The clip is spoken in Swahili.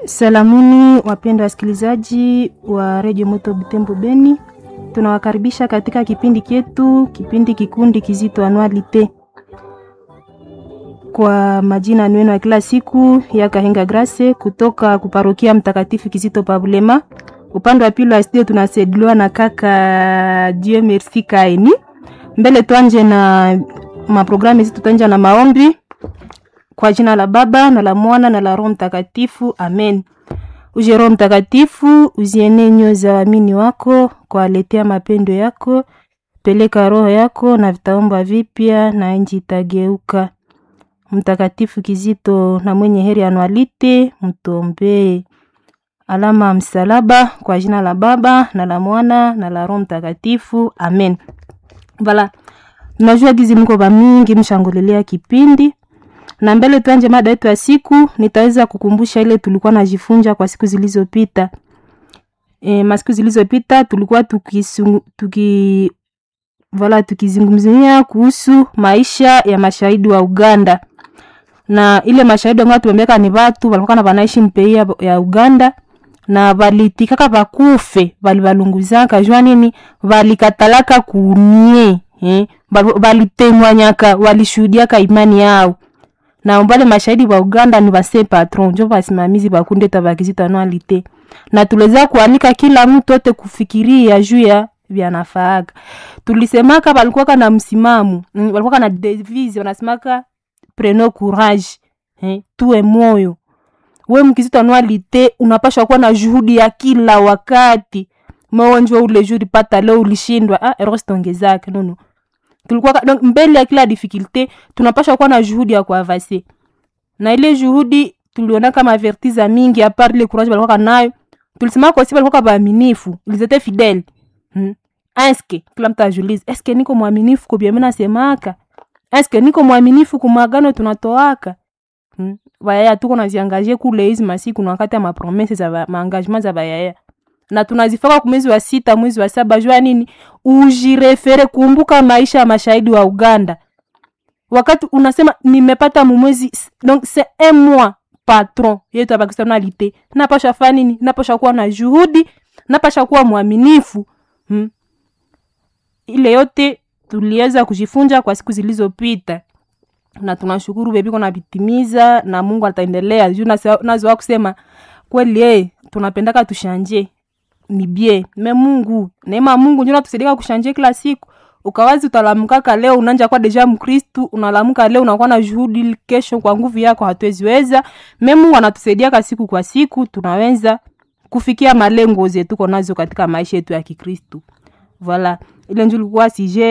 Salamuni wapendwa wasikilizaji wa redio Moto Butembo Beni, tunawakaribisha katika kipindi chetu, kipindi kikundi kizito anualite. Kwa majina nwenu ya kila siku ya Kahenga Grace kutoka kuparokia Mtakatifu Kizito Pabulema. Upande wa pili wa studio tunasaidiwa na kaka Dieu Merci Kaini. Mbele tuanje na maprogramu zetu, tuanje na maombi kwa jina la Baba na la Mwana na la Roho Mtakatifu, amen. Uje Roho Mtakatifu, uziene nyoyo za waamini wako, kwaletea mapendo yako. Peleka roho yako na vitaomba vipya, na nchi itageuka. Mtakatifu Kizito na mwenye heri anualite, mtombee. Alama ya msalaba kwa jina la Baba na la Mwana na la Roho Mtakatifu, amen. Vala, najua gizi mko ba mingi mshangulilea kipindi na mbele tuanje mada yetu ya siku, nitaweza kukumbusha ile tulikuwa najifunza kwa siku zilizopita. E, masiku zilizopita tulikuwa tukisungu, tuki vala tukizungumzia kuhusu maisha ya mashahidi wa Uganda na ile mashahidi ambao tumembeka ni watu walikuwa na wanaishi mpei ya Uganda na valitikaka bakufe balibalunguzaka jua nini valikatalaka kunie eh, valitengwanyaka walishuhudiaka imani yao na mbale mashahidi wa Uganda ni base patron njo basimamizi bakunde tabakizito anualite na tuleza kualika kila mtu ote kufikiria juu ya vyanafaaga. Tulisemaka balikuwaka na msimamo mm, balikuwaka na devise wanasemaka preno courage eh, tuwe moyo we mkizito anualite unapashwa kuwa na juhudi ya kila wakati maonjwa ule juri pata leo ulishindwa ah, erostongezake nono tulikuwa donc mbele ya kila difficulté tunapasha kuwa na juhudi ya kuavase na ile juhudi tuliona kama avertiza mingi a part ile courage balikuwa nayo tulisema kwa sababu balikuwa baaminifu ils étaient fidèles hmm. eske kila mtu ajulize eske niko mwaminifu kwa mimi nasemaka eske niko mwaminifu kwa magano tunatoaka hmm. bayaya tuko naziangaje kule hizi masiku na wakati ya mapromese za maengagement za bayaya na tunazifaka ku mwezi wa sita mwezi wa saba jua nini ujirefere kumbuka maisha ya mashahidi wa uganda wakati unasema nimepata mumwezi donc c'est un mois patron yetu ya pakistanalite napasha fa nini napasha kuwa na juhudi napasha kuwa mwaminifu hmm. ile yote tuliweza kujifunza kwa siku zilizopita na tunashukuru bebiko navitimiza na mungu ataendelea juu nazoa kusema kweli eh, tunapendaka tushanje ni bie me mungu neema mungu njo natusaidia kushanje kila siku ukawazi utalamkaka leo unanja kwa deja mkristu unalamuka leo unakuwa na juhudi kesho kwa nguvu yako hatuweziweza me mungu anatusaidiaka siku kwa siku tunaweza kufikia malengo zetuko nazo katika maisha yetu ya kikristu voila ile njo likuwa sije